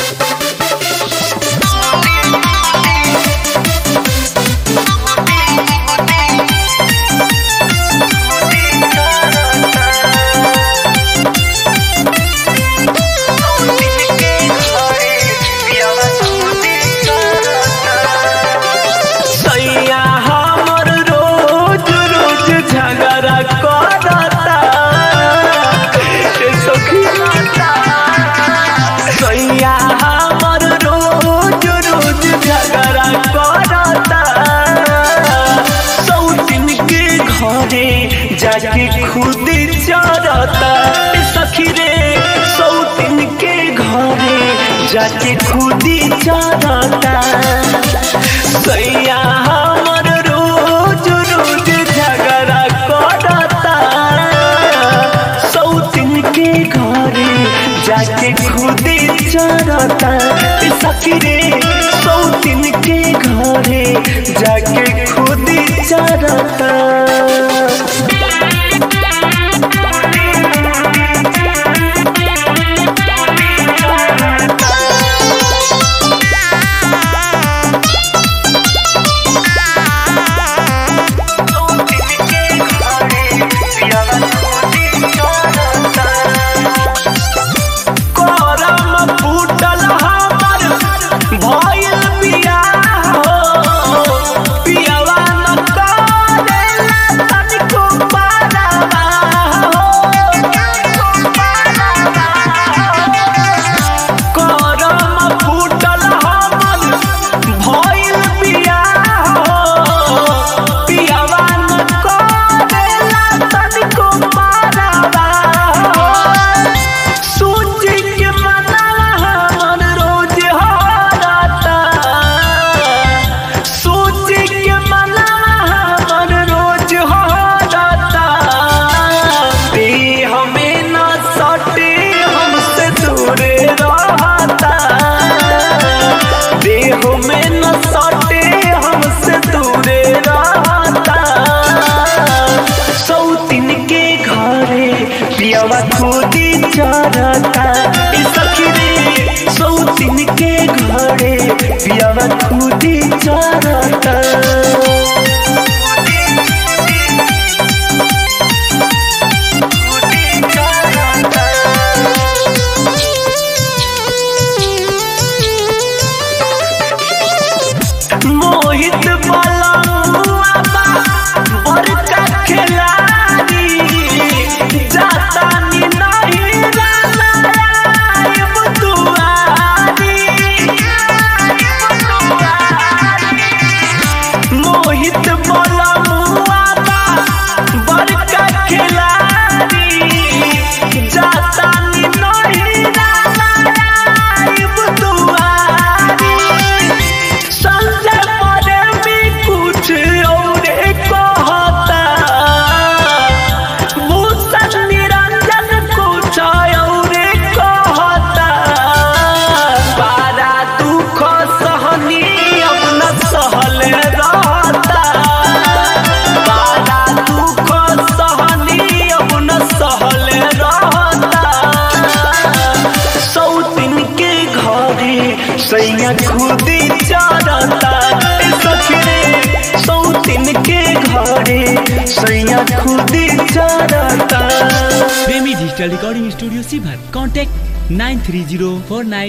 सैया हमर रोज रोज झगड़ा करता ए सखी सैया हमर रोज रोज झगड़ा करता सौतिन के घरे जाके खुद चरता ए सखी रे सौतिन के घरे जाके खुद चरता सैया हमर रोज रोज झगड़ा करता सौतिन के घरे जाके खुद चरता सखी रे सौतिन के घरे जाके खुद चरता करम फूटल हमर भइल बियाह हो पियवा न करेला तनिको पारवा हो करम फूटल हमर भइल बियाह हो पियवा न करेला तनिको पारवा हो सोच के मनवा हमर रोज हारता सोच के मनवा हमर रोज हारता देह में न सटे हमसे दूर रहता देह में न सटे हमसे दूर रहता सौतिन के घरे पियावा खुदी चरता ए सखी रे सौतिन के घरे पियावा खुदी चरता मोहित बलमुआ बा बड़का खिलाड़ी जाता नी नहीं रानायब दुआरी मोहित बलमुआ बा बड़का खिलाड़ी जाता नी नहीं रानायब दुआरी संजय परे में कुछ और कहता भूषण निरंजन कुछ और कहता बारा दुख सहनी अपना सहल रहता बारा दुख सहनी अपना सहल रहता सौतिन के घरे सैया खुद चरता ए सखी रे सौतिन के घरे सैया खुद चरता प्रेमी डिजिटल रिकॉर्डिंग स्टूडियो सीभर contact nine three zero four nine